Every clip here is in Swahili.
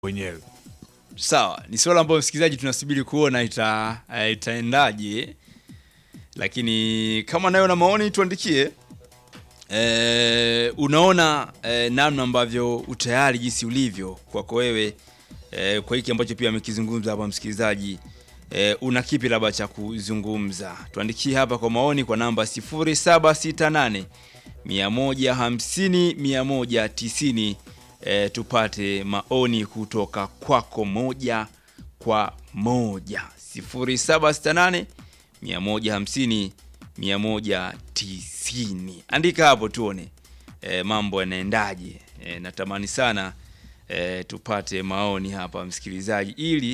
wenyewe. Sawa, ni swala ambayo msikilizaji tunasubiri kuona ita, eh, itaendaje, lakini kama nayo na maoni tuandikie. Eh, unaona eh, namna ambavyo utayari jinsi ulivyo kwako wewe eh, kwa hiki ambacho pia amekizungumza hapa msikilizaji eh, una kipi labda cha kuzungumza? Tuandikie hapa kwa maoni kwa namba 0768 150 190 eh, tupate maoni kutoka kwako moja kwa moja 0768 150 190. Andika hapo tuone e, mambo yanaendaje. E, natamani sana e, tupate maoni hapa msikilizaji, ili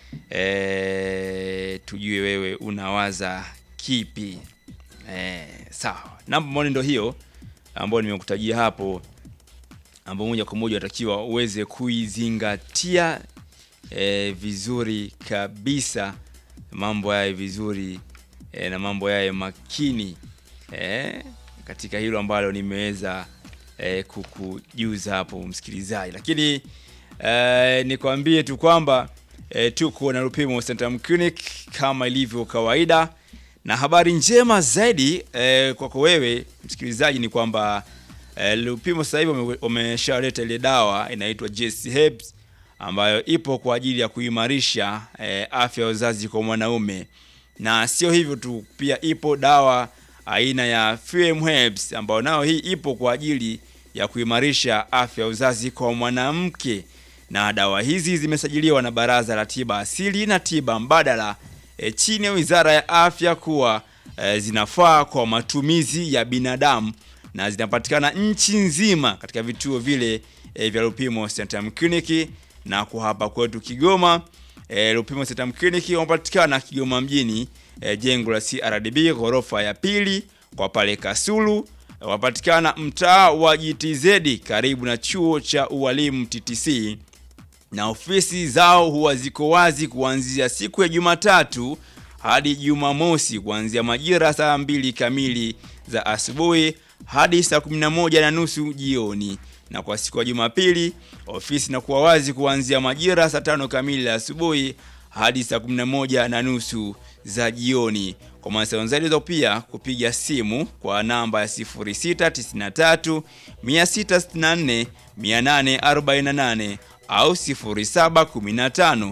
e, tujue wewe unawaza kipi. E, sawa, namba maoni ndo hiyo ambayo nimekutajia hapo, ambao moja kwa moja unatakiwa uweze kuizingatia e, vizuri kabisa, mambo yaye vizuri e, na mambo yaye makini e, katika hilo ambalo nimeweza e, kukujuza hapo msikilizaji, lakini e, nikwambie tu kwamba e, tuko na Lupimo Centrum Clinic kama ilivyo kawaida, na habari njema zaidi e, kwako wewe msikilizaji ni kwamba e, Lupimo sasa hivi wame- wameshaleta ile dawa inaitwa JC Herbs ambayo ipo kwa ajili ya kuimarisha e, afya ya uzazi kwa mwanaume na sio hivyo tu, pia ipo dawa aina ya FM Herbs ambayo nayo hii ipo kwa ajili ya kuimarisha afya ya uzazi kwa mwanamke, na dawa hizi zimesajiliwa na Baraza la Tiba Asili na Tiba Mbadala e, chini ya Wizara ya Afya kuwa e, zinafaa kwa matumizi ya binadamu na zinapatikana nchi nzima katika vituo vile e, vya Lupimo Centrum Clinic na kwa hapa kwetu Kigoma e, Lupimo Centrum Clinic wanapatikana Kigoma mjini e, jengo la CRDB ghorofa ya pili kwa pale Kasulu. E, wanapatikana mtaa wa GTZ karibu na chuo cha ualimu TTC na ofisi zao huwa ziko wazi kuanzia siku ya Jumatatu hadi Jumamosi kuanzia majira saa mbili kamili za asubuhi hadi saa 11 na nusu jioni, na kwa siku ya Jumapili ofisi inakuwa wazi kuanzia majira saa tano kamili za asubuhi hadi saa 11 na nusu za jioni. Kwa mawasiliano zaidi unaweza pia kupiga simu kwa namba ya 0693 664 848 au 0715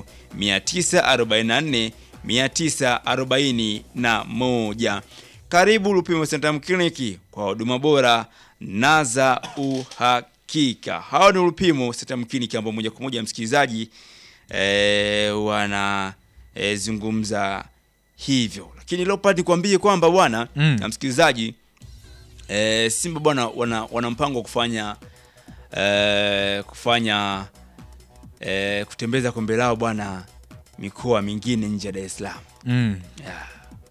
944 941. Karibu Lupimo Centrum Clinic kwa huduma bora na za uhakika. Hao ni Lupimo Centrum Clinic ambao moja kwa moja msikilizaji e, wana e, zungumza hivyo, lakini Leopard nikwambie kwamba bwana Mm. na msikilizaji e, Simba bwana wana, wana mpango wa kufanya e, kufanya e, kutembeza kombe lao bwana mikoa mingine nje ya Dar es Salaam. Mm. Yeah.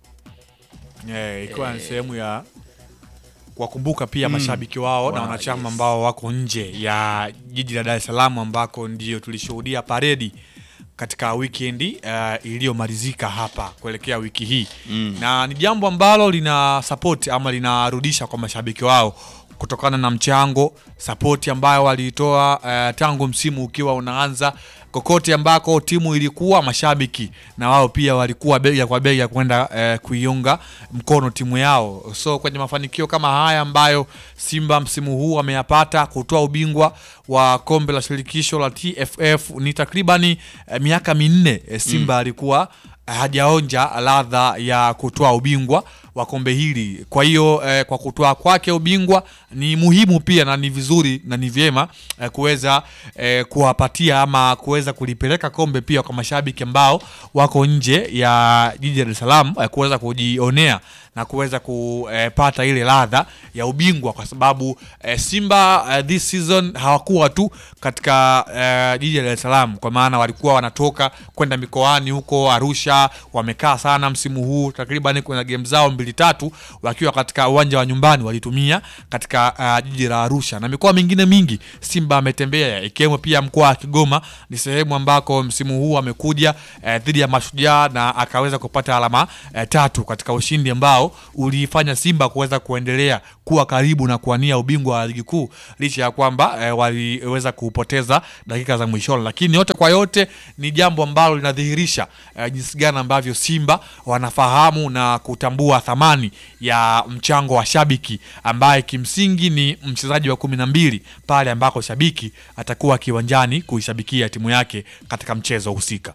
Eh, ikiwa ni sehemu ya kuwakumbuka pia mashabiki wao na Wow, wanachama yes. ambao wako nje ya jiji la Dar es Salaam ambako ndio tulishuhudia paredi katika wikendi uh, iliyomalizika hapa kuelekea wiki hii Mm. na ni jambo ambalo lina support ama linarudisha kwa mashabiki wao kutokana na mchango sapoti ambayo waliitoa uh, tangu msimu ukiwa unaanza kokote ambako timu ilikuwa mashabiki na wao pia walikuwa bega kwa bega kwenda uh, kuiunga mkono timu yao so kwenye mafanikio kama haya ambayo simba msimu huu ameyapata kutoa ubingwa wa kombe la shirikisho la tff ni takribani uh, miaka minne eh, simba alikuwa hajaonja ladha ya kutoa ubingwa wa kombe hili. Kwa hiyo eh, kwa kutoa kwake ubingwa ni muhimu pia na ni vizuri na ni vyema eh, kuweza eh, kuwapatia ama kuweza kulipeleka kombe pia kwa mashabiki ambao wako nje ya jiji la Dar es Salaam eh, kuweza kujionea na kuweza kupata ile ladha ya ubingwa kwa sababu eh, Simba eh, this season hawakuwa tu katika eh, jiji la Dar es Salaam, kwa maana walikuwa wanatoka kwenda mikoani huko Arusha, wamekaa sana msimu huu takriban kuna game zao mbili tatu wakiwa katika uwanja wa nyumbani walitumia katika uh, jiji la Arusha na mikoa mingine mingi Simba ametembea ikiwemo pia mkoa wa Kigoma. Ni sehemu ambako msimu huu amekuja eh, dhidi ya Mashujaa na akaweza kupata alama eh, tatu katika ushindi ambao ambao uliifanya Simba kuweza kuendelea kuwa karibu na kuwania ubingwa wa ligi kuu licha ya kwamba eh, waliweza kupoteza dakika za mwishoni, lakini yote kwa yote ni jambo ambalo linadhihirisha eh, jinsi gani ambavyo Simba wanafahamu na kutambua thamani ya mchango wa shabiki ambaye kimsingi ni mchezaji wa kumi na mbili pale ambako shabiki atakuwa kiwanjani kuishabikia timu yake katika mchezo husika.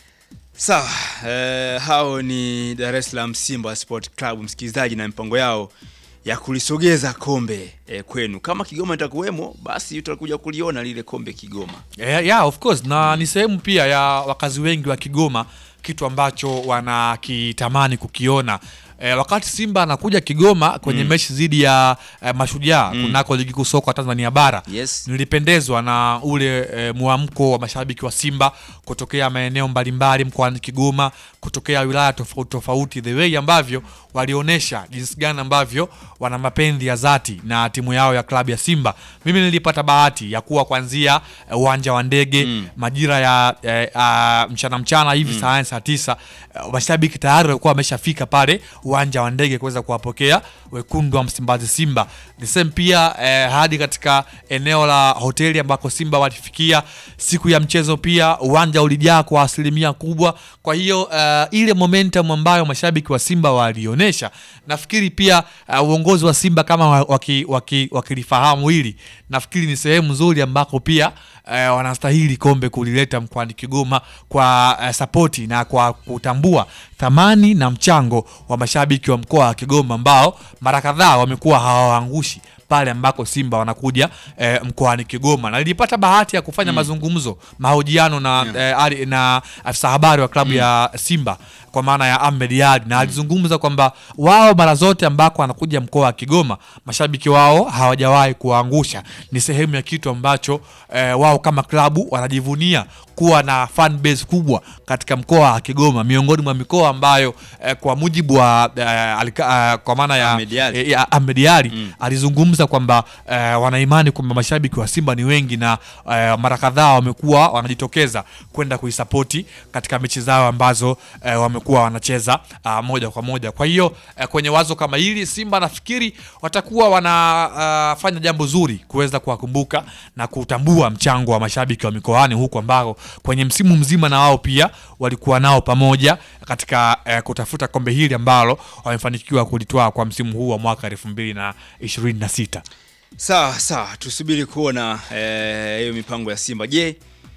Sawa, eh, hao ni Dar es Salaam Simba Sport Club, msikilizaji, na mipango yao ya kulisogeza kombe eh, kwenu. Kama Kigoma itakuwemo, basi utakuja kuliona lile kombe Kigoma. Yeah, yeah, of course na ni sehemu pia ya wakazi wengi wa Kigoma, kitu ambacho wanakitamani kukiona. E, wakati Simba anakuja Kigoma kwenye mechi dhidi ya e, Mashujaa kunako ligi kuu soka Tanzania bara Yes. nilipendezwa na ule e, mwamko wa mashabiki wa Simba kutokea maeneo mbalimbali mkoani Kigoma, kutokea wilaya tofauti tofauti, the way ambavyo walionyesha jinsi gani ambavyo wana mapenzi ya dhati na timu yao ya klabu ya Simba. Mimi nilipata bahati ya kuwa kuanzia eh, uwanja wa ndege majira ya eh, ah, mchana mchana hivi saa saa tisa eh, mashabiki tayari walikuwa wameshafika pale uwanja wa ndege kuweza kuwapokea wekundu wa Msimbazi Simba. The same pia eh, hadi katika eneo la hoteli ambako Simba walifikia siku ya mchezo, pia uwanja ulijaa kwa asilimia kubwa. Kwa hiyo eh, ile momentum ambayo mashabiki wa Simba walionyesha, nafikiri pia eh, uongozi wa Simba kama wa- waki- waki- wakilifahamu hili, nafikiri ni sehemu nzuri ambako pia eh, wanastahili kombe kulileta mkoani Kigoma kwa eh, sapoti na kwa kutambua thamani na mchango wa mashabiki wa mkoa wa Kigoma ambao mara kadhaa wamekuwa hawaangushi pale ambako Simba wanakuja eh, mkoani Kigoma, na nilipata bahati ya kufanya mazungumzo mahojiano na, eh, ali- na afisa habari wa klabu ya Simba kwa maana ya Ahmed Ally na alizungumza kwamba wao mara zote ambako wanakuja mkoa wa Kigoma mashabiki wao hawajawahi kuwaangusha. Ni sehemu ya kitu ambacho eh, wao kama klabu wanajivunia kuwa na fan base kubwa katika mkoa wa Kigoma, miongoni mwa mikoa ambayo eh, kwa mujibu wa eh, alika, eh, kwa maana ya Ahmed Ally. eh, ya Ahmed Ally alizungumza kwamba eh, wanaimani kwamba mashabiki wa Simba ni wengi na eh, mara kadhaa wamekuwa wanajitokeza kwenda kuisapoti katika mechi zao ambazo eh, wamekuwa wanacheza ah, moja kwa moja. Kwa hiyo eh, kwenye wazo kama hili Simba nafikiri watakuwa wanafanya jambo zuri kuweza kuwakumbuka na kutambua mchango wa mashabiki wa mikoani huku ambao kwenye msimu mzima na wao pia walikuwa nao pamoja katika eh, kutafuta kombe hili ambalo wamefanikiwa kulitwaa kwa msimu huu wa mwaka elfu mbili na ishirini na sita. Sawa sawa, tusubiri kuona eh, hiyo mipango ya Simba. Je,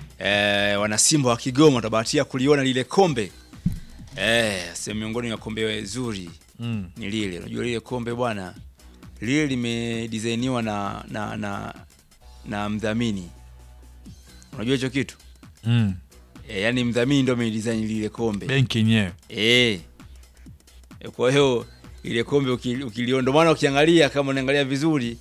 eh, wana Simba wa Kigoma watabahatia kuliona lile kombe? Eh, sehemu miongoni mwa kombe zuri Mm. ni lile. Unajua lile kombe bwana, lile limedisainiwa na na na na mdhamini. Unajua hicho kitu? Mm. E, yani mdhamini ndio amedesign lile kombe. Benki yenyewe Eh. E, kwa hiyo ile kombe uki- ukiliona, ndio maana ukiangalia kama unaangalia vizuri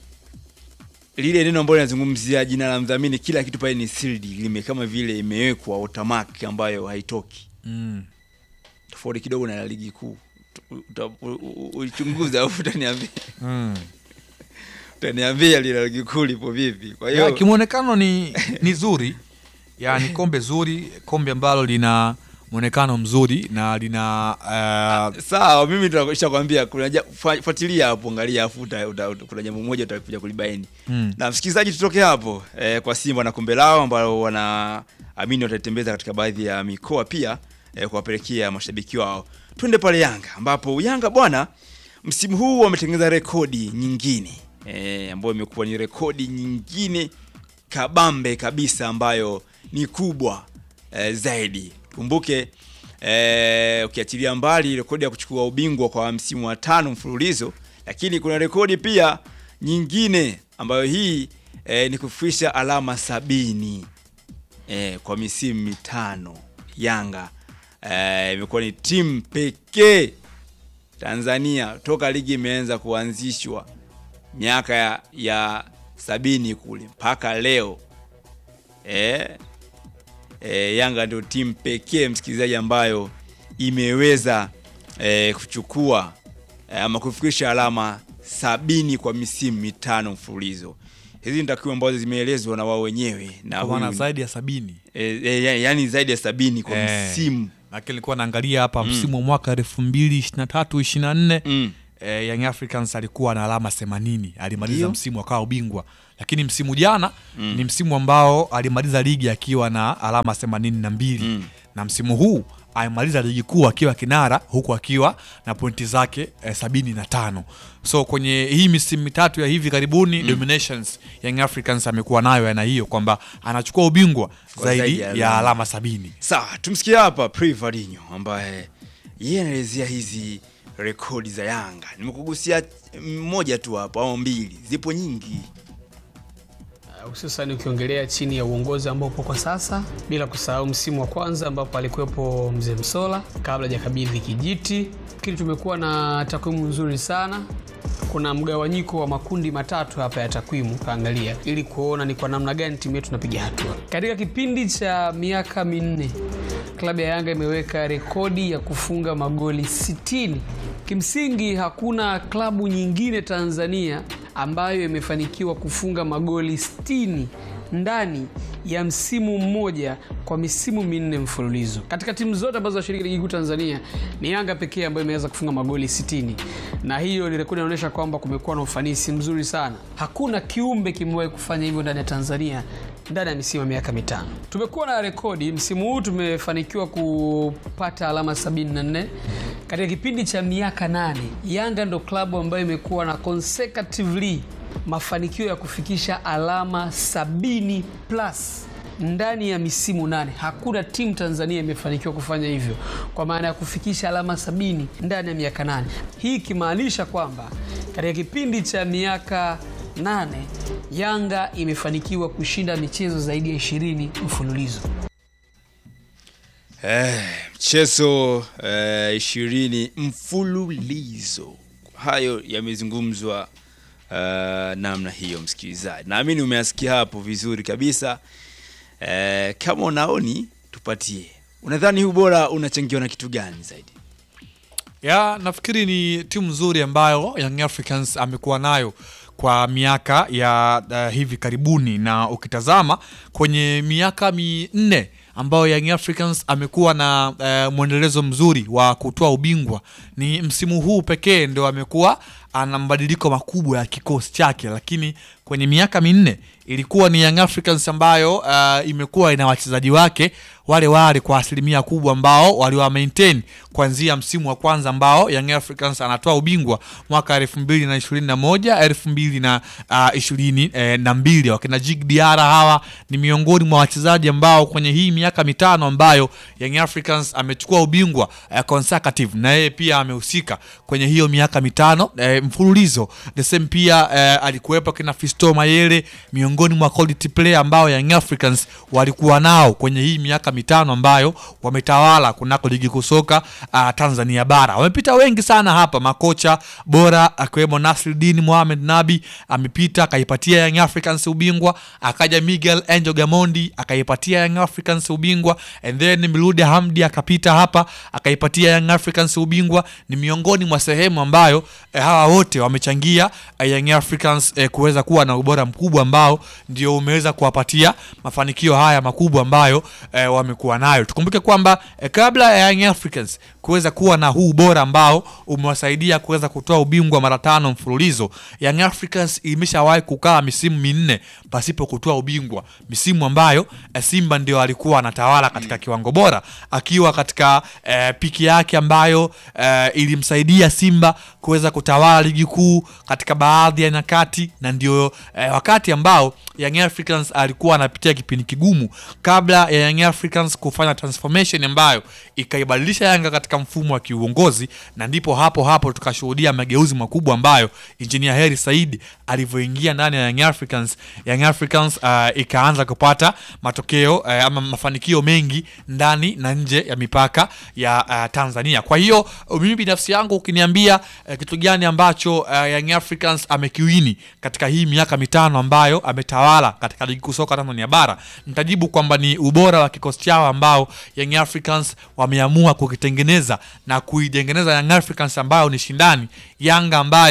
lile neno ambalo linazungumzia jina la mdhamini, kila kitu pale ni sealed, lime kama vile imewekwa automatic ambayo haitoki, mm. tofauti kidogo na la ligi kuu. Uta- u- u- Ulichunguza au utaniambia Mm. utaniambia lile la ligi kuu lipo vipi? Kwa Ya, hiyo kimwonekano ni, ni zuri ya, ni kombe zuri, kombe ambalo lina mwonekano mzuri na lina uh, sawa, mimi nishakwambia, kuna ja- fa- fuatilia hapo, angalia afu uta- uta- uta- kuna jambo moja utakuja kulibaini. mm. na msikilizaji, tutoke hapo eh, kwa Simba na kombe lao ambalo wanaamini wataitembeza katika baadhi ya mikoa pia eh, kuwapelekea mashabiki wao. Twende pale Yanga ambapo Yanga bwana, msimu huu wametengeneza rekodi nyingine eh, ambayo imekuwa ni rekodi nyingine kabambe kabisa ambayo ni kubwa eh, zaidi. Kumbuke eh, ukiachilia mbali rekodi ya kuchukua ubingwa kwa msimu wa tano mfululizo, lakini kuna rekodi pia nyingine ambayo hii eh, ni kufikisha alama sabini eh, kwa misimu mitano. Yanga eh, imekuwa ni timu pekee Tanzania toka ligi imeanza kuanzishwa miaka ya, ya sabini kule mpaka leo eh, eh, Yanga ndio timu pekee msikilizaji, ambayo imeweza eh, kuchukua eh, ama kufikisha alama sabini kwa misimu mitano mfululizo. Hizi ni takwimu ambazo zimeelezwa na wao wenyewe na kwa maana huyu- zaidi ya sabini eh, eh, ya- yaani zaidi ya sabini kwa Eh. msimu lakini nilikuwa naangalia hapa msimu wa mwaka elfu mbili ishirini na tatu ishirini na nne Mm. eh, Young Africans alikuwa na alama 80 alimaliza Ndio. msimu akawa ubingwa, lakini msimu jana ni msimu ambao alimaliza ligi akiwa na alama 82 Mm. na msimu huu amemaliza ligi kuu akiwa kinara huku akiwa na pointi zake eh, sabini na tano so kwenye hii misimu mitatu ya hivi karibuni dominations Young Africans amekuwa nayo aina hiyo kwamba anachukua ubingwa Kwa zaidi, zaidi ya ya alama. alama sabini Sawa, tumsikie hapa Privadinho ambaye yeye anaelezea hizi rekodi za Yanga. Nimekugusia mmoja tu hapo au mbili, zipo nyingi. hususan ukiongelea chini ya uongozi ambao upo kwa sasa, bila kusahau msimu wa kwanza ambapo alikuwepo mzee Msola kabla hajakabidhi kijiti. Lakini tumekuwa na takwimu nzuri sana. Kuna mgawanyiko wa makundi matatu hapa ya takwimu kaangalia, ili kuona ni kwa namna gani timu yetu inapiga hatua. Katika kipindi cha miaka minne, klabu ya Yanga imeweka rekodi ya kufunga magoli 60. Kimsingi hakuna klabu nyingine Tanzania ambayo imefanikiwa kufunga magoli 60 ndani ya msimu mmoja kwa misimu minne mfululizo. Katika timu zote ambazo zinashiriki ligi kuu Tanzania ni Yanga pekee ambayo imeweza kufunga magoli 60, na hiyo ni rekodi inaonyesha kwamba kumekuwa na ufanisi mzuri sana. Hakuna kiumbe kimewahi kufanya hivyo ndani ya Tanzania ndani ya misimu ya miaka mitano. Tumekuwa na rekodi, msimu huu tumefanikiwa kupata alama 74 katika kipindi cha miaka nane. Yanga ndo klabu ambayo imekuwa na consecutively mafanikio ya kufikisha alama 70 plus ndani ya misimu nane. Hakuna timu Tanzania imefanikiwa kufanya hivyo, kwa maana ya kufikisha alama sabini ndani ya miaka nane, hii ikimaanisha kwamba katika kipindi cha miaka nane Yanga imefanikiwa kushinda michezo zaidi ya ishirini mfululizo. Eh, mchezo eh, ishirini mfululizo. Hayo yamezungumzwa eh, namna hiyo, msikilizaji, naamini umeasikia hapo vizuri kabisa. Eh, kama unaoni, tupatie, unadhani huu bora unachangiwa na kitu gani zaidi? ya nafikiri ni timu nzuri ambayo Young Africans amekuwa nayo kwa miaka ya uh, hivi karibuni, na ukitazama kwenye miaka minne ambayo Young Africans amekuwa na uh, mwendelezo mzuri wa kutoa ubingwa, ni msimu huu pekee ndio amekuwa ana mabadiliko makubwa ya kikosi chake, lakini kwenye miaka minne ilikuwa ni Young Africans ambayo uh, imekuwa ina wachezaji wake wale wale kwa asilimia kubwa ambao waliwa maintain kuanzia msimu wa kwanza ambao Young Africans anatoa ubingwa mwaka elfu mbili na ishirini na moja elfu mbili na uh, ishirini eh, na mbili wakina Jig Diara hawa ni miongoni mwa wachezaji ambao kwenye hii miaka mitano ambayo Young Africans amechukua ubingwa eh, consecutive na yeye pia amehusika kwenye hiyo miaka mitano eh, mfululizo the same pia eh, alikuwepo kina Fisto Mayele miongoni mwa quality player ambao Young Africans walikuwa nao kwenye hii miaka mitano ambayo wametawala kunako ligi kusoka uh, Tanzania bara. Wamepita wengi sana hapa, makocha bora akiwemo Nasruddin Mohamed Nabi amepita akaipatia Young Africans ubingwa, akaja Miguel Angel Gamondi akaipatia Young Africans ubingwa, and then Milude Hamdi akapita hapa akaipatia Young Africans ubingwa. Ni miongoni mwa sehemu ambayo eh, hawa wote wamechangia eh, Young Africans eh, kuweza kuwa na ubora mkubwa ambao ndio umeweza kuwapatia mafanikio haya makubwa ambayo eh, wamekuwa nayo. Tukumbuke kwamba eh, kabla ya Young Africans kuweza kuwa na huu ubora ambao umewasaidia kuweza kutoa ubingwa mara tano mfululizo, Young Africans imeshawahi kukaa misimu minne pasipo kutoa ubingwa, misimu ambayo eh, Simba ndio alikuwa anatawala katika kiwango bora, akiwa katika eh, piki yake ambayo eh, ilimsaidia Simba kuweza kutawala ligi kuu katika baadhi ya nyakati, na ndio eh, wakati ambao Young Africans alikuwa anapitia kipindi kigumu kabla ya Young Africans kufanya transformation ambayo ikaibadilisha Yanga katika mfumo wa kiuongozi, na ndipo hapo hapo tukashuhudia mageuzi makubwa ambayo Engineer Hersi Said alivyoingia ndani ya Young Africans, Young Africans uh, ikaanza kupata matokeo uh, ama mafanikio mengi ndani na nje ya mipaka ya uh, Tanzania. Kwa hiyo mimi binafsi yangu ukiniambia uh, kitu gani ambacho uh, Young Africans amekiwini katika hii miaka mitano ambayo ametawala katika ligi kuu soka Tanzania bara, nitajibu kwamba ni ubora wa kikosi chao ambao Young Africans wameamua kukitengeneza na kuitengeneza Young Africans ambayo ni shindani, Yanga ambayo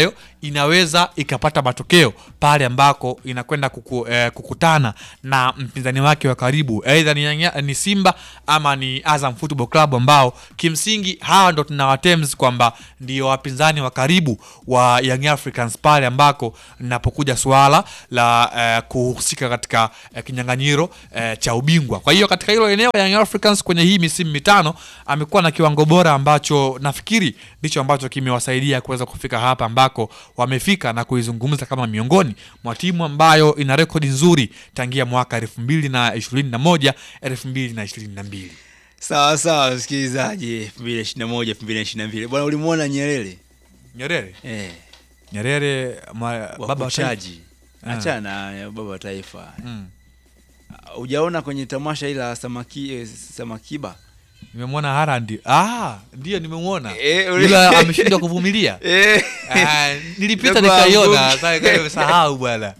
inaweza ikapata matokeo pale ambako inakwenda kuku, eh, kukutana na mpinzani wake wa karibu aidha ni, Yanga- ni Simba ama ni Azam Football Club ambao kimsingi hawa ndo tunawatems kwamba ndio wapinzani wa karibu wa Young Africans pale ambako linapokuja suala la eh, kuhusika katika eh, kinyang'anyiro eh, cha ubingwa. Kwa hiyo katika hilo eneo Young Africans kwenye hii misimu mitano amekuwa na kiwango bora ambacho nafikiri ndicho ambacho kimewasaidia kuweza kufika hapa ambako wamefika na kuizungumza kama miongoni mwa timu ambayo ina rekodi nzuri tangia mwaka elfu mbili na ishirini na moja elfu mbili na ishirini na mbili. Sawa sawa, msikilizaji, 2021 2022 bwana, ulimwona Nyerere Nyerere eh, Nyerere ma, baba wa taifa. wakuchaji Ah. achana na baba wa taifa. Mm. Hujaona kwenye tamasha ila samaki eh, Samakiba Nimemwona Harandi. Ah, ndio nimemwona. Eh, uli- Ila ameshindwa kuvumilia. eh, Ah, nilipita Ndio nikaiona, kuanguka. sasa nikasahau bwana.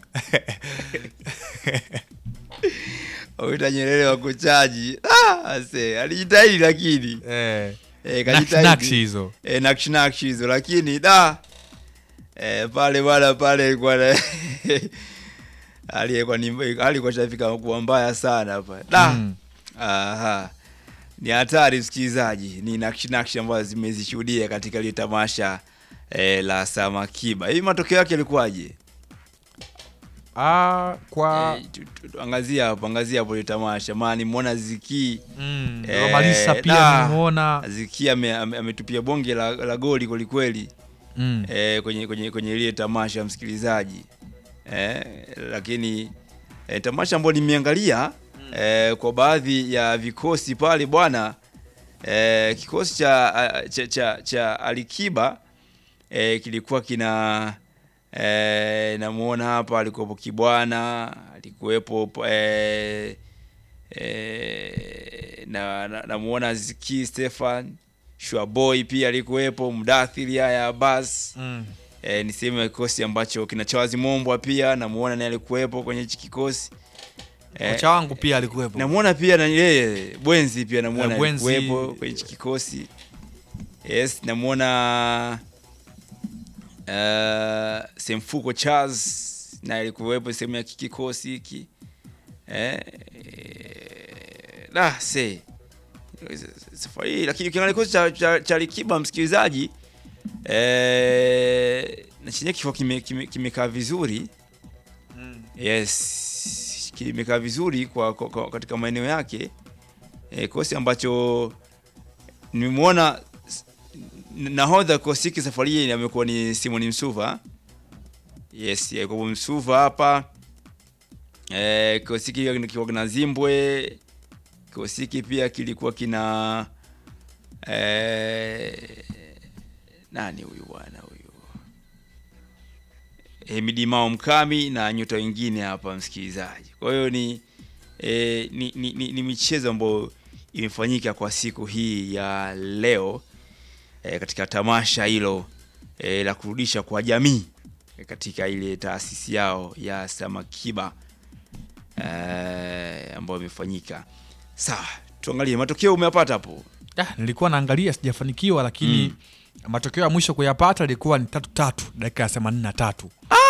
Wita Nyerere wakuchaji ah, ase alijitahidi lakini Eh. eh, Nakshi nakshi hizo. eh, nakshi nakshi hizo lakini da eh, pale bwana pale ilikuwa na aliyekuwa ni alikuwa shafika kuwa mbaya sana hapa da Mm. aha ni hatari msikilizaji ni nakshi nakshi ambazo zimezishuhudia katika ile tamasha eh, la Samakiba hivi matokeo yake yalikuwaje Ah, kwa eh, tu- tu- tu- angazia hapo angazia hapo ile tamasha maana nimeona Ziki mm, Eh, Romalisa pia da. nimeona. Ziki ame- ame- ametupia bonge la, la goli kwelikweli Mm. eh, kwenye kwenye kwenye ile tamasha msikilizaji eh, lakini eh, tamasha ambayo nimeangalia eh, kwa baadhi ya vikosi pale bwana eh, kikosi cha, ah, cha, cha, cha Alikiba eh, kilikuwa kina eh, namuona hapa alikuwepo Kibwana alikuwepo eh, eh, na, na, namuona Ziki Stefan Shuaboy pia alikuwepo Mdathiri haya Abbas Mm. e, ni sehemu ya kikosi ambacho kina Chawazi Mombwa pia namuona naye alikuwepo kwenye hichi kikosi e, Kocha wangu pia alikuwepo. namuona pia na yeye Bwenzi pia namuona Eh, Bwenzi- alikuwepo kwenye hichi kikosi yes namuona uh, Semfuko Charles naye alikuwepo sehemu ya kikosi hiki eh, eh, la se safari hii lakini ukiangalia kikosi cha, cha, cha Likiba msikilizaji eh, na chenye kifua kimekaa kime, kimekaa vizuri yes kimekaa vizuri kwa, kwa, kwa katika maeneo yake eh, kikosi ambacho nimemwona s- nahodha kikosi hiki safari hii amekuwa ni Simon Msuva yes eh, kwa hivyo Msuva hapa eh, kikosi hiki kikiwa kina Zimbwe kikosi hiki pia kilikuwa kina eh, nani huyu bwana huyu Hemidi Mao Mkami na nyota wengine hapa msikilizaji. Kwa hiyo ni, eh, ni, ni, ni, ni michezo ambayo imefanyika kwa siku hii ya leo eh, katika tamasha hilo eh, la kurudisha kwa jamii eh, katika ile taasisi yao ya Samakiba eh, ambayo imefanyika. Sawa, tuangalie matokeo umeyapata hapo. Ah, nilikuwa naangalia sijafanikiwa lakini matokeo ya mwisho kuyapata ilikuwa ni tatu tatu dakika ya themanini na tatu.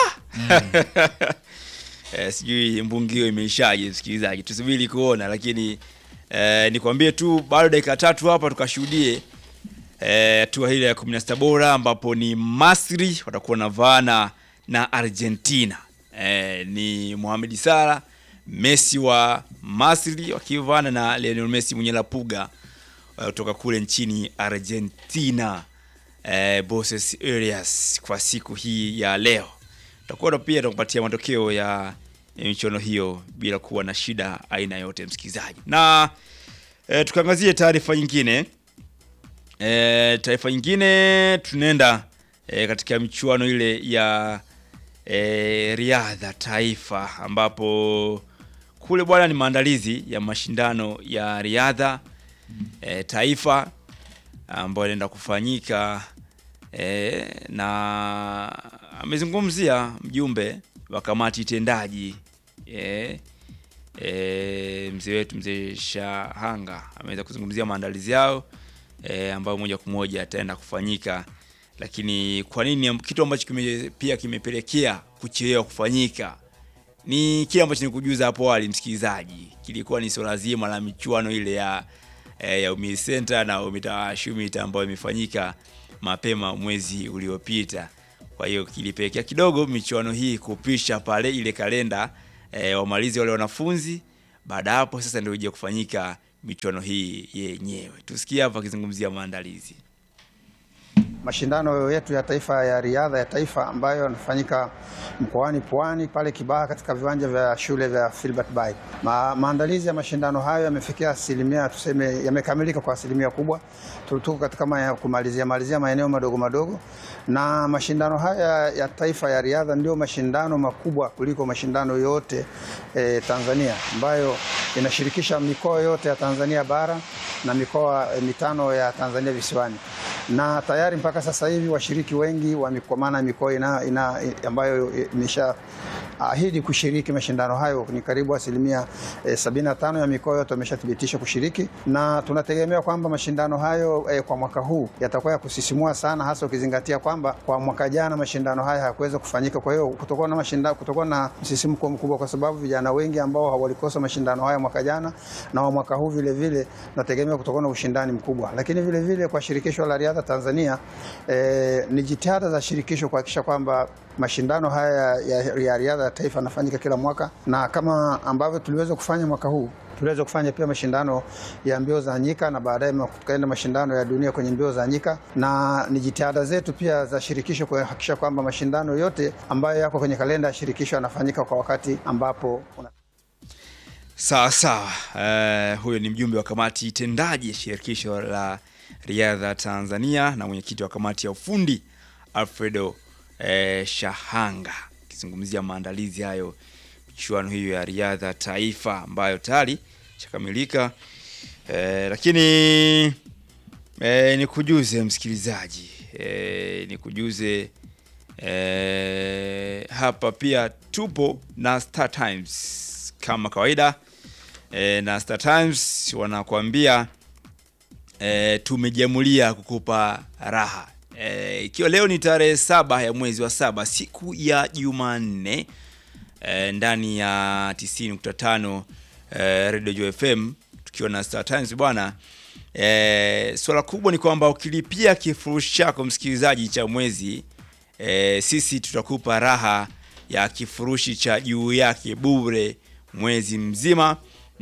eh, sijui mbungio imeishaje msikilizaji tusubiri kuona lakini eh, nikwambie tu bado dakika tatu hapa tukashuhudie hatua eh, ile ya 16 bora ambapo ni Masri watakuwa na vana na Argentina eh, ni Mohamed Salah Messi wa Masri wakivana na Lionel Messi mwenye la puga eh, kutoka kule nchini Argentina eh, Buenos Aires kwa siku hii ya leo tutakuwa pia tukupatia matokeo ya ya michuano hiyo bila kuwa na shida aina yote msikilizaji na e, tukaangazie taarifa nyingine e, taarifa nyingine tunaenda e, katika michuano ile ya e, riadha taifa ambapo kule bwana ni maandalizi ya mashindano ya riadha e, taifa ambayo inaenda kufanyika e, na amezungumzia mjumbe wa kamati tendaji e, e, mzee wetu mzee Shahanga ameweza kuzungumzia maandalizi yao e, ambayo moja kwa moja ataenda kufanyika lakini kwa nini kitu ambacho kime, pia kimepelekea kuchelewa kufanyika ni kile ambacho nikujuza hapo awali msikilizaji, kilikuwa ni swala zima la michuano ile ya eh, ya Umi Center na Umita Shumita ambayo imefanyika mapema mwezi uliopita. Kwa hiyo kilipelekea kidogo michuano hii kupisha pale ile kalenda eh, wamalizi wale wanafunzi. Baada ya hapo sasa ndio ije kufanyika michuano hii yenyewe. Tusikie hapa akizungumzia maandalizi. mashindano yetu ya taifa ya riadha ya taifa ambayo yanafanyika mkoani Pwani pale Kibaha katika viwanja vya shule vya Filbert Bayi. Ma, maandalizi ya mashindano hayo yamefikia asilimia tuseme, yamekamilika kwa asilimia kubwa. Tuko katika ma, kumalizia malizia maeneo madogo madogo, na mashindano haya ya taifa ya riadha ndio mashindano makubwa kuliko mashindano yote eh, Tanzania ambayo inashirikisha mikoa yote ya Tanzania bara na mikoa eh, mitano ya Tanzania visiwani na tayari mpaka sasa hivi washiriki wengi wa kwa maana ya mikoa ina, ina, ambayo imesha ahidi kushiriki mashindano hayo ni karibu asilimia eh, 75 ya mikoa yote wameshathibitisha kushiriki, na tunategemea kwamba mashindano hayo eh, kwa mwaka huu yatakuwa ya kusisimua sana, hasa ukizingatia kwamba kwa mwaka jana mashindano haya hayakuweza kufanyika. Kwa hiyo kutakuwa na mashindano, kutakuwa na msisimko mkubwa, kwa sababu vijana wengi ambao walikosa mashindano haya mwaka jana na wa mwaka huu vile vile nategemea kutakuwa na ushindani mkubwa, lakini vile vile kwa shirikisho la riadha Tanzania eh, ni jitihada za shirikisho kuhakikisha kwamba mashindano haya ya, ya riadha ya taifa yanafanyika kila mwaka, na kama ambavyo tuliweza kufanya mwaka huu tuliweza kufanya pia mashindano ya mbio za nyika na baadaye tukaenda mashindano ya dunia kwenye mbio za nyika, na ni jitihada zetu pia za shirikisho kuhakikisha kwamba mashindano yote ambayo yako kwenye kalenda ya shirikisho yanafanyika kwa wakati ambapo una... Sawa sawa. Uh, huyo ni mjumbe wa kamati tendaji ya shirikisho la riadha Tanzania na mwenyekiti wa kamati ya ufundi Alfredo eh, Shahanga akizungumzia maandalizi hayo michuano hiyo ya riadha taifa ambayo tayari chakamilika. Eh, lakini eh, nikujuze msikilizaji eh, nikujuze eh, hapa pia tupo na Star Times kama kawaida eh, na Star Times wanakuambia E, tumejamulia kukupa raha e, ikiwa leo ni tarehe saba ya mwezi wa saba siku ya Jumanne e, ndani ya 90.5 e, Radio Joy FM tukiwa na Star Times bwana. E, swala kubwa ni kwamba ukilipia kifurushi chako msikilizaji cha mwezi e, sisi tutakupa raha ya kifurushi cha juu yake bure mwezi mzima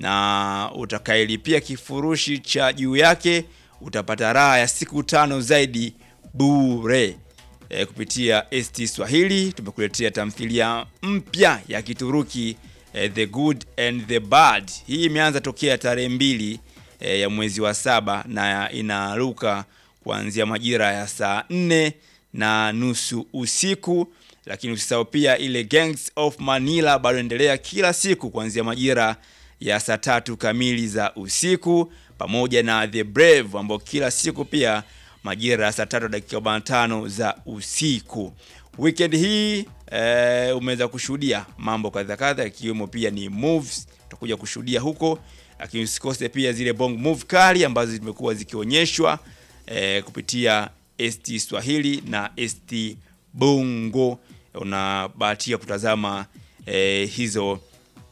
na utakayelipia kifurushi cha juu yake utapata raha ya siku tano zaidi bure. E, kupitia ST Swahili tumekuletea tamthilia mpya ya Kituruki e, The Good and the Bad. Hii imeanza tokea tarehe mbili e, ya mwezi wa saba na inaruka kuanzia majira ya saa nne na nusu usiku, lakini usisahau pia ile Gangs of Manila bado endelea kila siku kuanzia majira ya saa tatu kamili za usiku pamoja na The Brave ambao kila siku pia majira ya saa tatu dakika 45 za usiku. Weekend hii e, umeweza kushuhudia mambo kadha kadha ikiwemo pia ni moves utakuja kushuhudia huko, lakini usikose pia zile bongo move kali ambazo zimekuwa zikionyeshwa e, kupitia ST Swahili na ST Bongo. Unabahatika kutazama e, hizo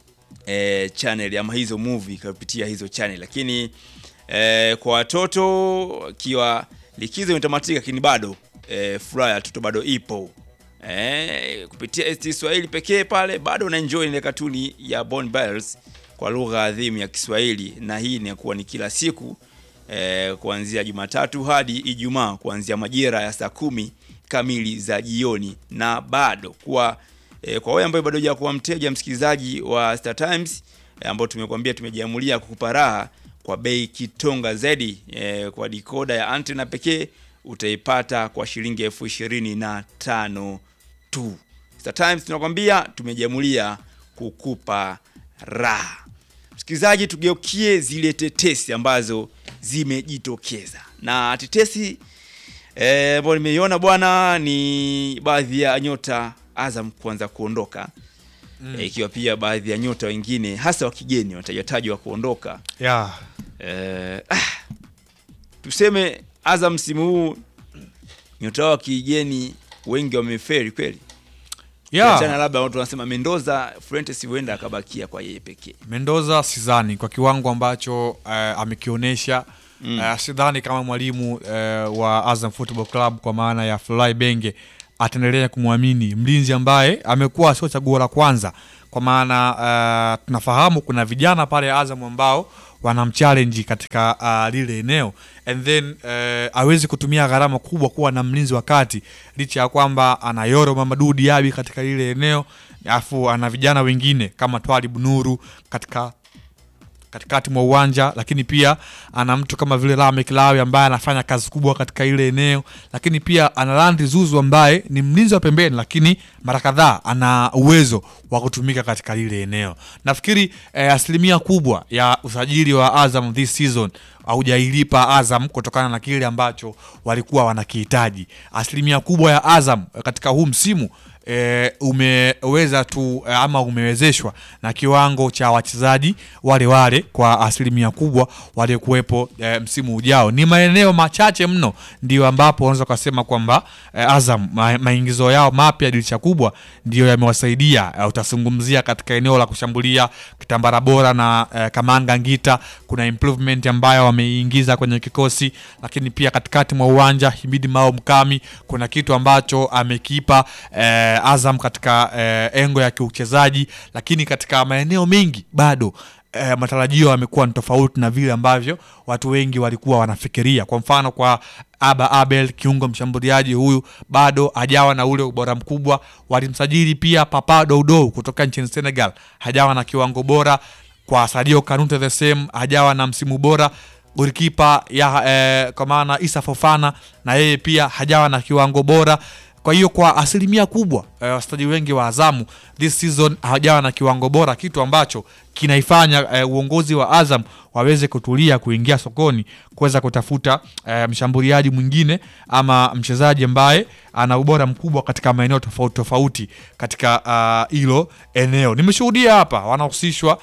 e, channel ama hizo movie kupitia hizo channel, lakini e, kwa watoto ikiwa likizo imetamatika, lakini bado e, furaha ya watoto bado ipo e, kupitia ST Swahili pekee pale bado una enjoy ile katuni ya Bon Bells kwa lugha adhimu ya Kiswahili, na hii inakuwa ni kila siku e, kuanzia Jumatatu hadi Ijumaa kuanzia majira ya saa kumi kamili za jioni, na bado kwa E, kwa wewe ambaye bado hujakuwa mteja msikilizaji wa Star Times e, ambao tumekuambia tumejiamulia kukupa raha kwa bei kitonga zaidi e, kwa dikoda ya antena pekee utaipata kwa shilingi elfu ishirini na tano tu. Star Times tunakwambia tumejiamulia kukupa raha. Msikilizaji, tugeukie zile tetesi ambazo zimejitokeza na tetesi ambayo e, nimeiona bwana ni baadhi ya nyota Azam kuanza kuondoka mm. Ikiwa pia baadhi ya nyota wengine hasa wa kigeni watajatajwa kuondoka yeah. Eh, ah, tuseme Azam msimu huu nyota wao wa kigeni wengi wameferi kweli Yeah. Achana labda watu wanasema Mendoza Fuentes huenda akabakia kwa yeye pekee Mendoza sidhani kwa kiwango ambacho eh, amekionyesha eh, sidhani kama mwalimu eh, wa Azam Football Club kwa maana ya Fly Benge ataendelea kumwamini mlinzi ambaye amekuwa sio chaguo la kwanza, kwa maana eh, tunafahamu kuna vijana pale Azam ambao wanamchallenge katika uh, lile eneo and then eh, awezi kutumia gharama kubwa kuwa na mlinzi wa kati licha ya kwamba ana Yoro Mamadou Diaby katika lile eneo alafu ana vijana wengine kama Twalib Nuru katika katikati mwa uwanja, lakini pia ana mtu kama vile Lamek Lawi ambaye anafanya kazi kubwa katika ile eneo, lakini pia ana Landry Zuzu ambaye ni mlinzi wa pembeni, lakini mara kadhaa ana uwezo wa kutumika katika lile eneo. Nafikiri eh, asilimia kubwa ya usajili wa Azam this season haujailipa Azam kutokana na kile ambacho walikuwa wanakihitaji. Asilimia kubwa ya Azam eh, katika huu msimu e, umeweza tu e, ama umewezeshwa na kiwango cha wachezaji wale wale kwa asilimia kubwa waliokuwepo e, msimu ujao. Ni maeneo machache mno ndio ambapo unaweza ukasema kwamba e, Azam ma, maingizo yao mapya dirisha kubwa ndio yamewasaidia. E, utazungumzia katika eneo la kushambulia Kitambara Bora na e, Kamanga Ngita, kuna improvement ambayo wameingiza kwenye kikosi, lakini pia katikati mwa uwanja Himidi Mao Mkami kuna kitu ambacho amekipa eh, Azam katika eh, engo ya kiuchezaji, lakini katika maeneo mengi bado eh, matarajio yamekuwa ni tofauti na vile ambavyo watu wengi walikuwa wanafikiria. Kwa mfano kwa Aba Abel, kiungo mshambuliaji huyu bado hajawa na ule ubora mkubwa. Walimsajili pia Papa Doudou kutoka nchini Senegal, hajawa na kiwango bora. Kwa Sadio Kanute the same, hajawa na msimu bora golikipa ya eh, kwa maana Isa Fofana na yeye pia hajawa na kiwango bora. Kwa hiyo kwa asilimia kubwa eh, wachezaji wengi wa Azamu this season hawajawa na kiwango bora, kitu ambacho kinaifanya eh, uongozi wa Azam waweze kutulia kuingia sokoni kuweza kutafuta eh, mshambuliaji mwingine ama mchezaji ambaye ana ubora mkubwa katika maeneo tofauti tofauti katika hilo uh, eneo. Nimeshuhudia hapa wanahusishwa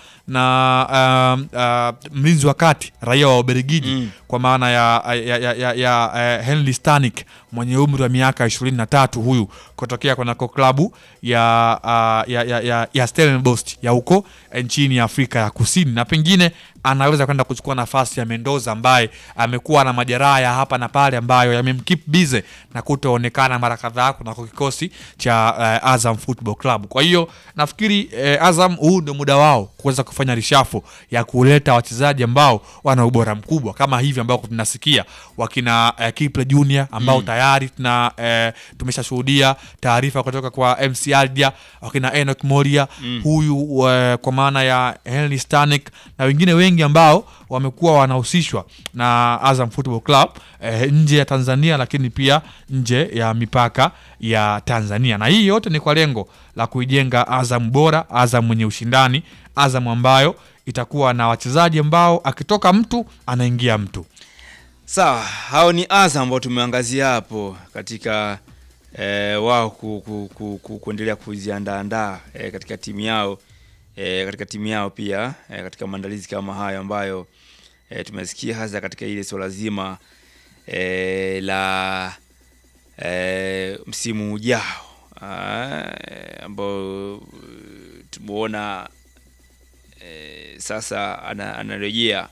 na uh, uh, mlinzi wa kati raia wa Ubelgiji Mm. kwa maana ya, ya, ya, ya, ya uh, Henry Stanik mwenye umri wa miaka ishirini na tatu huyu kutokea kwenako klabu ya, uh, ya, ya, ya, ya Stellenbosch ya huko nchini Afrika ya Kusini, na pengine anaweza kwenda kuchukua nafasi ya Mendoza ambaye amekuwa na majeraha ya hapa na pale ambayo yamemkeep busy na kutoonekana mara kadhaa kunako kikosi cha uh, Azam Football Club. Kwa hiyo nafikiri uh, Azam huu ndio muda wao kuweza kufanya rishafo ya kuleta wachezaji ambao wana ubora mkubwa kama hivi ambao tunasikia wakina uh, Kiple Junior ambao Mm. tayari tuna uh, tumeshashuhudia taarifa kutoka kwa MC Aldia, wakina Enoch Moria Mm. huyu uh, kwa maana ya Henry Stanek na wengine wengi ambao wamekuwa wanahusishwa na Azam Football Club eh, nje ya Tanzania lakini pia nje ya mipaka ya Tanzania, na hii yote ni kwa lengo la kuijenga Azam bora, Azam mwenye ushindani, Azam ambayo itakuwa na wachezaji ambao akitoka mtu anaingia mtu. Sawa, hao ni Azam ambao tumeangazia hapo katika eh, wao ku, ku, ku, ku, kuendelea kuziandaandaa eh, katika timu yao eh, katika timu yao pia eh, katika maandalizi kama hayo ambayo eh, tumesikia hasa katika ile swala zima eh, la eh, msimu ujao ah, eh, ambao eh, tumeona eh, sasa ana, anarejea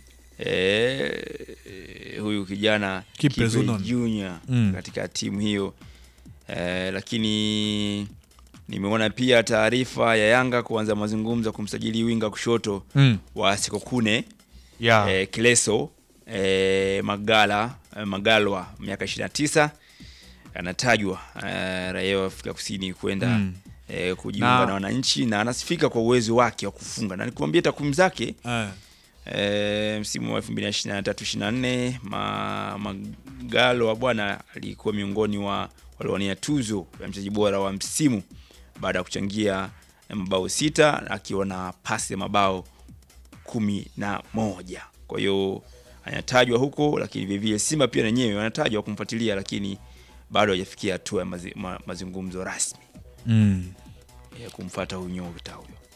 eh, huyu kijana Kipe Kipe Zunon. Junior Mm. katika timu hiyo eh, lakini nimeona pia taarifa ya Yanga kuanza mazungumzo ya kumsajili winga kushoto Mm. wa Sekokune Yeah. eh, Kileso eh, Magala eh, Magalwa miaka 29 anatajwa eh, raia wa Afrika Kusini kwenda Mm. eh, kujiunga Na- na wananchi na anasifika kwa uwezo wake wa kufunga na nikwambia takwimu zake Eh. e, msimu wa 2023-24 ma, Magalwa bwana alikuwa miongoni wa waliowania tuzo ya mchezaji bora wa msimu baada ya kuchangia mabao sita akiwa na pasi ya mabao kumi na moja. Kwa hiyo anatajwa huko, lakini vilevile Simba pia wenyewe wanatajwa kumfuatilia, lakini bado hajafikia hatua ya mazi, ma, mazungumzo rasmi Mm. ya kumfuata huyu nyota huyo.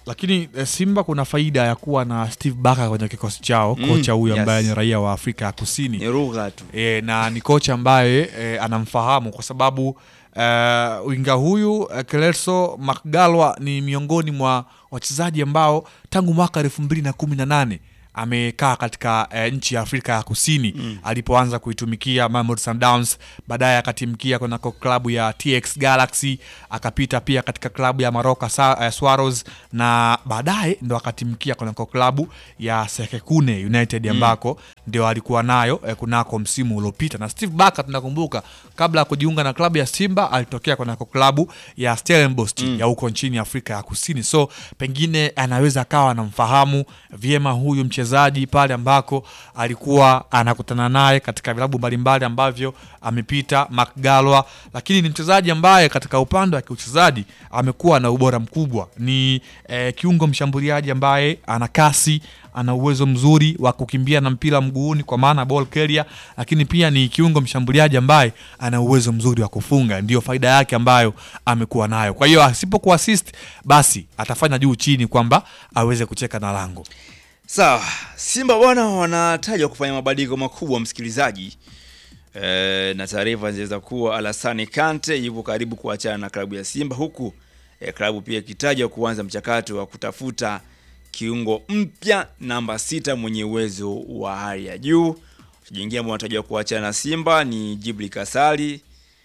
lakini eh, Simba kuna faida ya kuwa na Steve Barker kwenye kikosi chao, Mm, kocha huyu ambaye yes. ni raia wa Afrika ya Kusini ni lugha tu e, na ni kocha ambaye e, anamfahamu kwa sababu e, winga huyu e, Kelso Makgalwa ni miongoni mwa wachezaji ambao tangu mwaka elfu mbili na kumi na nane amekaa katika e, nchi ya Afrika ya Kusini mm. alipoanza kuitumikia Mamelodi Sundowns, baadaye akatimkia kunako klabu ya TX Galaxy, akapita pia katika klabu ya Maroka Sa, e, Swallows na baadaye ndo akatimkia kunako klabu ya Sekekune United ambako ndio alikuwa nayo eh, kunako msimu uliopita. Na Steve Barker tunakumbuka, kabla ya kujiunga na klabu ya Simba alitokea kunako klabu ya Stellenbosch ya huko nchini Afrika ya Kusini, so pengine anaweza akawa anamfahamu vyema huyu mchezaji pale ambako alikuwa anakutana naye katika vilabu mbalimbali ambavyo amepita Makgalwa, lakini ni mchezaji ambaye katika upande wa kiuchezaji amekuwa na ubora mkubwa. Ni eh, kiungo mshambuliaji ambaye ana kasi ana uwezo mzuri wa kukimbia na mpira mguuni kwa maana ball carrier, lakini pia ni kiungo mshambuliaji ambaye ana uwezo mzuri wa kufunga. Ndiyo faida yake ambayo amekuwa nayo. Kwa hiyo asipokuwa assist, basi atafanya juu chini kwamba aweze kucheka na lango. Sawa, Simba bwana wanatajwa kufanya mabadiliko makubwa msikilizaji. E, na taarifa zinaweza kuwa Alassane Kante yupo karibu kuachana na klabu ya Simba huku e, klabu pia ikitajwa kuanza mchakato wa kutafuta kiungo mpya namba sita mwenye uwezo wa hali ya juu. Wachezaji ambao wanatajwa kuachana na Simba ni Jibri Kasali,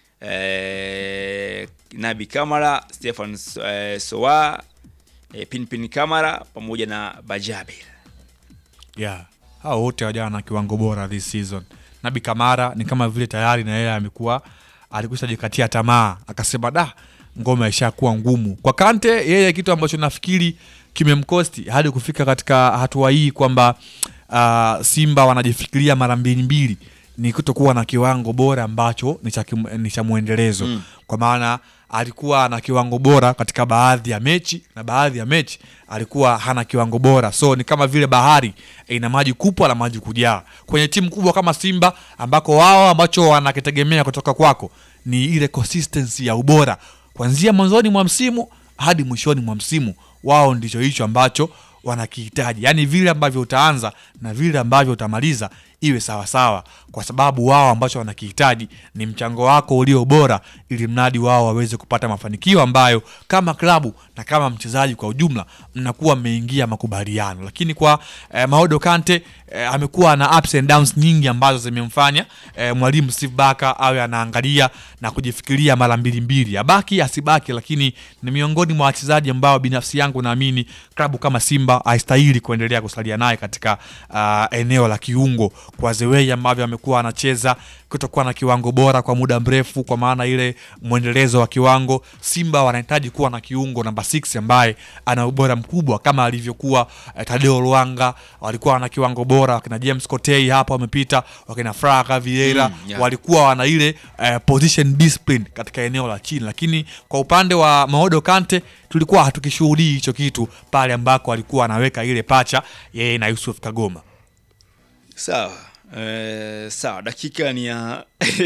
e, Nabi Kamara, Stefan e, Soa, e, Pinpin Kamara pamoja na Bajabir. Yeah. Hao wote wajawa na kiwango bora this season. Nabi Kamara ni kama vile tayari na yeye amekuwa alikwisha jikatia tamaa, akasema da, ngoma ishakuwa ngumu kwa Kante. Yeye kitu ambacho nafikiri kimemkosti hadi kufika katika hatua hii kwamba uh, Simba wanajifikiria mara mbili mbili ni kutokuwa na kiwango bora ambacho ni cha kim- ni cha mwendelezo mm. kwa maana alikuwa na kiwango bora katika baadhi ya mechi na baadhi ya mechi alikuwa hana kiwango bora, so ni kama vile bahari ina maji kupwa na maji kujaa. Kwenye timu kubwa kama Simba ambako wao ambacho wanakitegemea kutoka kwako ni ile consistency ya ubora kuanzia mwanzoni mwa msimu hadi mwishoni mwa msimu, wao ndicho hicho ambacho wanakihitaji, yaani vile ambavyo utaanza na vile ambavyo utamaliza iwe sawasawa, kwa sababu wao ambacho wanakihitaji ni mchango wako ulio bora, ili mradi wao waweze kupata mafanikio ambayo kama klabu na kama mchezaji kwa ujumla mnakuwa mmeingia makubaliano. Lakini kwa eh, Maodo Kante eh, amekuwa na ups and downs nyingi ambazo zimemfanya eh, mwalimu Steve Barker awe anaangalia na kujifikiria mara mbili mbili, abaki asibaki, lakini ni miongoni mwa wachezaji ambao binafsi yangu naamini klabu kama Simba haistahili kuendelea kusalia naye katika uh, eneo la kiungo kwa the way ambavyo amekuwa anacheza kutokuwa na kiwango bora kwa muda mrefu, kwa maana ile mwendelezo wa kiwango. Simba wanahitaji kuwa na kiungo namba 6 ambaye ana ubora mkubwa kama alivyokuwa eh, Tadeo Luanga, walikuwa wana kiwango bora, wakina James Kotei hapa wamepita, wakina Fraka Vieira Mm, yeah. walikuwa wana ile eh, position discipline katika eneo la chini, lakini kwa upande wa Maodo Kante tulikuwa hatukishuhudii hicho kitu pale ambako alikuwa anaweka ile pacha yeye na Yusuf Kagoma. Sawa. Eh, sawa, dakika ni ya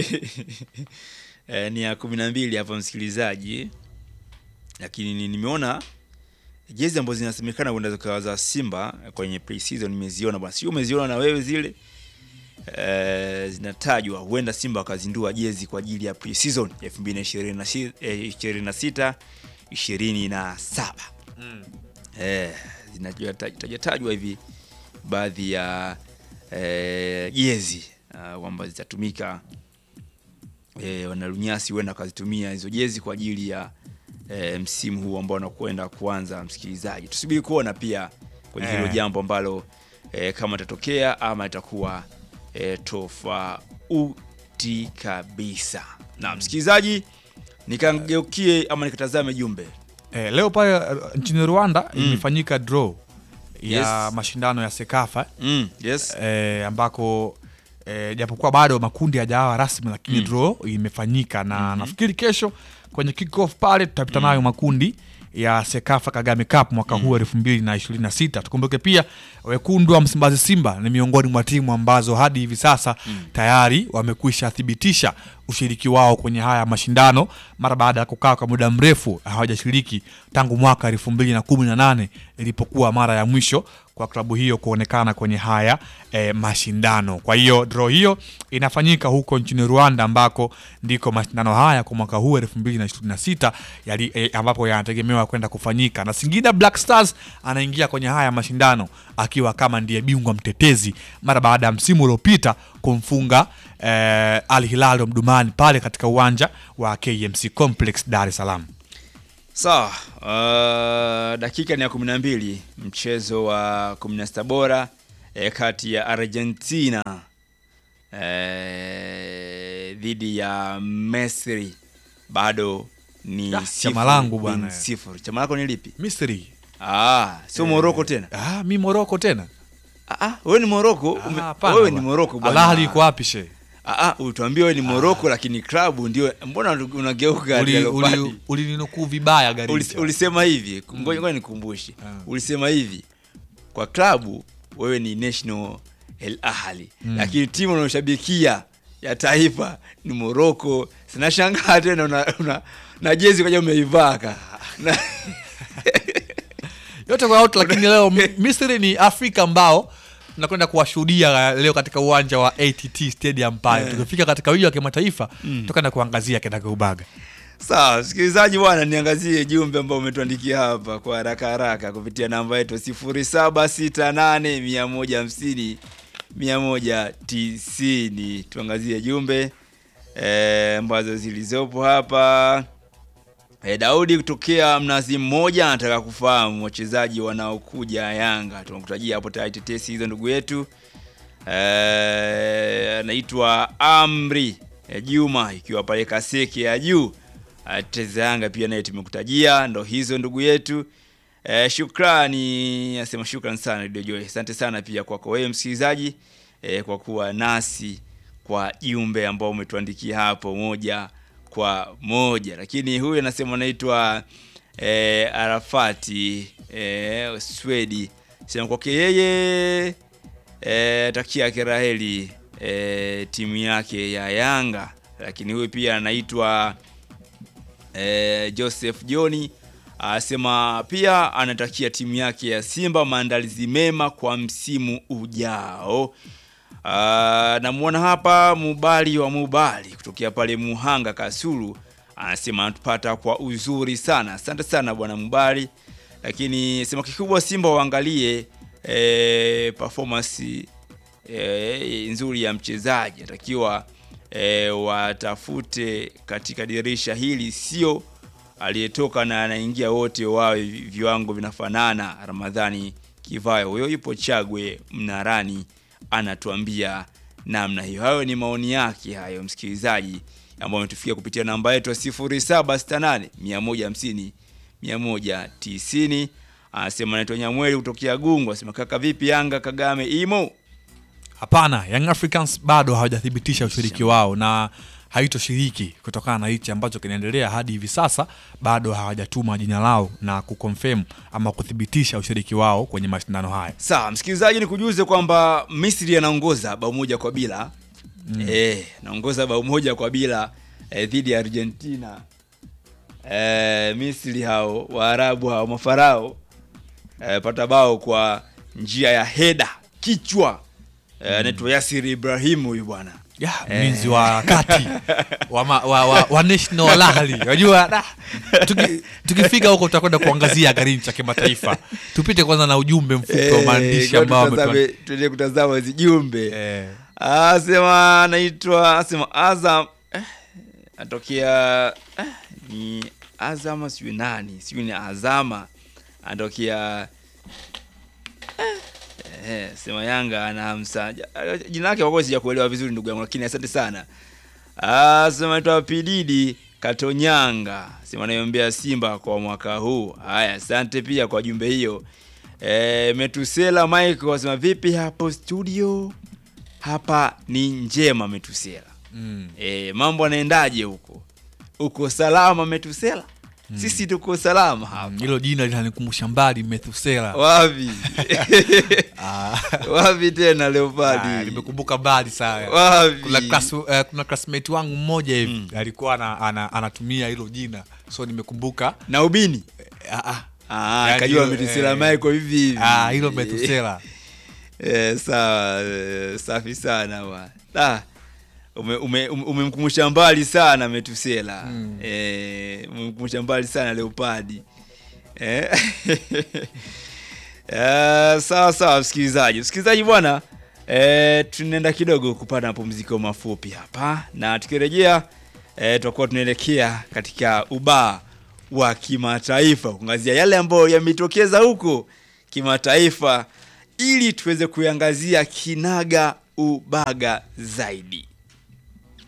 eh, ni ya kumi na mbili hapa msikilizaji, lakini ni- nimeona jezi ambazo zinasemekana kwenda zikawa za Simba kwenye pre-season nimeziona bwana, sio umeziona na wewe zile eh, zinatajwa huenda Simba wakazindua jezi kwa ajili ya pre-season ya 2026 27 eh, zinatajwa hivi baadhi ya eh, jezi ah, kwamba zitatumika eh, wanalunyasi huenda wakazitumia hizo jezi kwa ajili ya eh, msimu huu ambao unakwenda kuanza. Msikilizaji, tusubiri kuona pia kwenye hilo Eh. jambo ambalo eh, kama itatokea ama itakuwa eh, tofauti kabisa. Na msikilizaji, nikageukie ama nikatazame jumbe Eh, leo pale eh, nchini Rwanda imefanyika draw ya Yes. mashindano ya Sekafa mm, yes. eh, ambako eh, japokuwa bado makundi hajawa rasmi lakini draw imefanyika na nafikiri kesho kwenye kick off pale tutapita nayo makundi ya Sekafa Kagame Cup mwaka huu elfu mbili na ishirini na sita. Tukumbuke pia wekundu wa Msimbazi Simba ni miongoni mwa timu ambazo hadi hivi sasa tayari wamekwisha thibitisha ushiriki wao kwenye haya mashindano mara baada ya kukaa kwa muda mrefu hawajashiriki tangu mwaka elfu mbili na kumi na nane ilipokuwa mara ya mwisho kwa klabu hiyo kuonekana kwenye haya e, mashindano. Kwa hiyo draw hiyo inafanyika huko nchini Rwanda ambako ndiko mashindano haya kwa mwaka huu elfu mbili na ishirini na sita yali, e, ambapo yanategemewa kwenda kufanyika na Singida Black Stars anaingia kwenye haya mashindano akiwa kama ndiye bingwa mtetezi mara baada ya msimu uliopita kumfunga eh, Al Hilal Omdurman pale katika uwanja wa KMC Complex Dar es Salaam. Sawa, uh, dakika ni ya kumi na mbili mchezo wa kumi na sita bora eh, kati ya Argentina eh, dhidi ya Misri bado ni Ah, sifuri chama langu bin bwana. sifuri. Chama lako ni lipi? Misri. Ah, sio Morocco tena. Ah, mi Moroko tena. Ah, ah, wewe ni Morocco. Ume- Ah, hapana Wewe ni bwana. Morocco Al bwana. Ahly iko wapi she? Ah, ah, utuambie wewe ni Morocco lakini klabu ndio mbona unageuka Uli- Leopardi? uli- Ulininukuu vibaya Ulis- Garincha. ulisema hivi ngoja ngoja nikumbushe ulisema hivi kwa klabu wewe ni national el ahli lakini timu unayoshabikia ya taifa ni moroko sinashangaa tena una, una, na jezi kaja umeivaa ka na, yote kwa yote lakini leo Mi- Misri ni Afrika ambao tunakwenda kuwashuhudia leo katika uwanja wa ATT Stadium pale. Tukifika katika wiki wa kimataifa tutakwenda kuangazia kinagaubaga. sawa msikilizaji bwana niangazie jumbe ambao umetuandikia hapa kwa haraka haraka kupitia namba yetu 0768 150 190 tuangazie jumbe eh, ambazo zilizopo hapa E, Daudi kutokea Mnazi Mmoja anataka kufahamu wachezaji wanaokuja Yanga. Tunakutajia hapo tayari tetesi hizo ndugu yetu. Eh, anaitwa Amri e, Juma ikiwa pale Kaseke ya juu. Ah, Tetezi ya Yanga pia naye tumekutajia ndo hizo ndugu yetu. E, shukrani nasema shukrani sana Radio Joy. Asante sana pia kwako wewe msikilizaji e, kwa kuwa nasi kwa jumbe ambao umetuandikia hapo moja kwa moja, lakini huyu anasema anaitwa e, Arafati e, Swedi sema kwake yeye e, takia kiraheli e, timu yake ya Yanga, lakini huyu pia anaitwa e, Joseph Joni anasema pia anatakia timu yake ya Simba maandalizi mema kwa msimu ujao. Uh, namwona hapa Mubali wa Mubali kutokea pale Muhanga Kasulu anasema anatupata kwa uzuri sana. Asante sana bwana Mubali, lakini sema kikubwa Simba waangalie eh, performance eh, nzuri ya mchezaji anatakiwa eh, watafute katika dirisha hili, sio aliyetoka na anaingia wote wawe viwango vinafanana. Ramadhani Kivayo huyo yupo Chagwe Mnarani anatuambia namna hiyo. Hayo ni maoni yake hayo, msikilizaji, ambao ametufikia kupitia namba yetu ya 0768 150 190. Anasema anaitwa Nyamweli kutokea Gungu, anasema kaka, vipi Yanga Kagame imo? Hapana, Young Africans bado hawajathibitisha ushiriki wao na haitoshiriki kutokana na hichi ambacho kinaendelea hadi hivi sasa. Bado hawajatuma jina lao na kuconfirm ama kuthibitisha ushiriki wao kwenye mashindano haya. Sawa, msikilizaji, ni kujuze kwamba Misri anaongoza bao moja kwa bila mm. Eh, anaongoza bao moja kwa bila eh, dhidi ya Argentina. Eh, Misri hao Waarabu hao mafarao eh, pata bao kwa njia ya heda kichwa eh, anaitwa Yasir Ibrahim huyu bwana ya mlinzi wa kati wa, ma, wa, wa, wa National Ahli unajua da, tuki, tukifika huko tutakwenda kuangazia Garincha kimataifa. Tupite kwanza na ujumbe mfupi wa maandishi Eh, ambao tutazame- wametuandikia. tuendelee kutazama hizi jumbe Eh, asema anaitwa asema Azam eh, atokea eh, ni Azama sijui nani sijui ni Azama anatokea eh, eh, sema Yanga ana hamsa Ja- jina lake kwa kweli sijakuelewa vizuri ndugu yangu, lakini asante sana. Ah, sema anaitwa Pididi Katonyanga sema anaiombea Simba kwa mwaka huu. Haya, asante pia kwa jumbe hiyo. E, Metusela Michael asema vipi hapo studio? Hapa ni njema Metusela. mm. E, mambo anaendaje huko? Uko salama Metusela? sisi tuko salama hapa hilo jina linanikumbusha mbali Methusela. wapi Ah, wapi tena ah, leopadi nimekumbuka mbali sana. wapi Kuna class, eh, kuna classmate wangu mmoja hivi alikuwa ana, ana, anatumia hilo jina so nimekumbuka na ubini ah, ah, Ah, Yaani kajua hilo, Methusela eh, Michael hivi hivi. ah, hilo Methusela. Eh, sawa eh, safi sana bwana. Ah, ume- ume- ume- umemkumbusha mbali sana Metusela eh, umemkumbusha mbali sana Leopadi eh? Eh, sawa sawa msikilizaji msikilizaji bwana eh, tunaenda kidogo kupata mapumziko mafupi hapa na tukirejea eh, tutakuwa tunaelekea katika ubaa wa kimataifa kuangazia yale ambayo yametokeza huko kimataifa ili tuweze kuiangazia kinaga ubaga zaidi